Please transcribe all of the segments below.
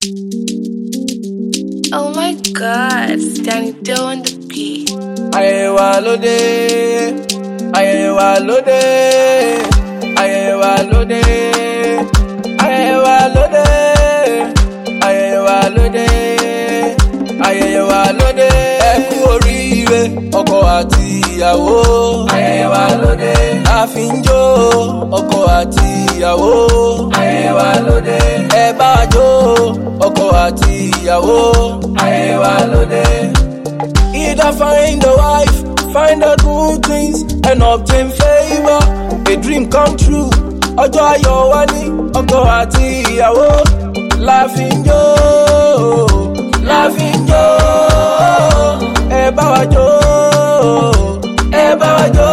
Oh my god, Danny Doe on the beat. ayẹyẹ wa lóde ayẹyẹ wa lóde ayẹyẹ wa lóde ayẹyẹ wa lóde ayẹyẹ wa lóde ayẹyẹ wa lóde ẹ kú oríire ọkọ àti ìyàwó ayẹyẹ wa lóde a fi ń jó ọkọ àti ìyàwó ayẹyẹ wa lóde ẹ bá wa jó ọkọ àti ìyàwó ayẹyẹ wa lóde. Either find a wife, find a good things, and obtain favor. A dream come true. Ọjọ́ ayọ̀ wá ní ọkọ àti ìyàwó. Láàfin jó, láàfin jó, ẹ bá wa jó, ẹ bá wa jó,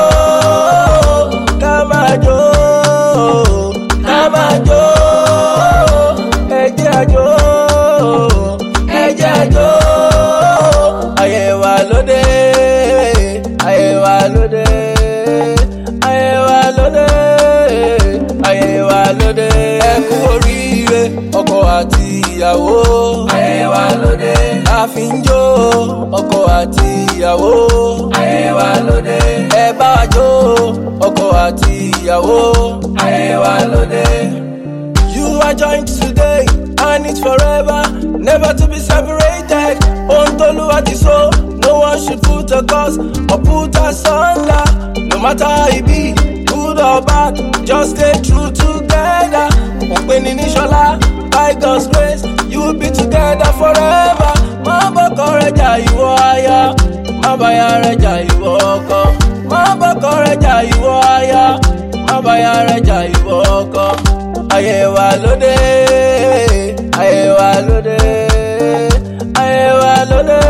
ká máa jó, ká máa jó, ẹ jẹ́ àjó, ẹ jẹ́ àjó ayé wa lóde ayé wa lóde ayé wa lóde ayé wa lóde ẹ kú oríire ọkọ àti ìyàwó ayé wa lóde a fi ń jó ọkọ àti ìyàwó ayé wa lóde ẹ bá wa jó ọkọ àti ìyàwó ayé wa lóde. You are joined today and it's forever, never to be separated. Ontoluwa ti so, no one should put a cause or put us under. No matter how it be, good or bad, just stay true together. Òpin ní Ṣọlá, by God's grace, you will be together forever. Má bọ́kọ rẹ̀ jà ìwọ aya, má báyà rẹ̀ jà ìwọ ọkọ. Má bọ́kọ rẹ̀ jà ìwọ aya, má báyà rẹ̀ jà ìwọ ọkọ ayé wa lóde ayé wa lóde ayé wa lóde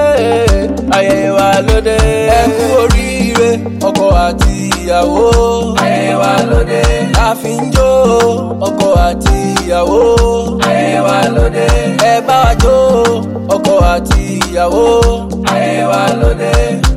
ayé wa lóde ẹ kú oríire ọkọ àti ìyàwó ayé wa lóde a fi ń jó ọkọ àti ìyàwó ayé wa lóde ẹ bá wa jó ọkọ àti ìyàwó ayé wa lóde.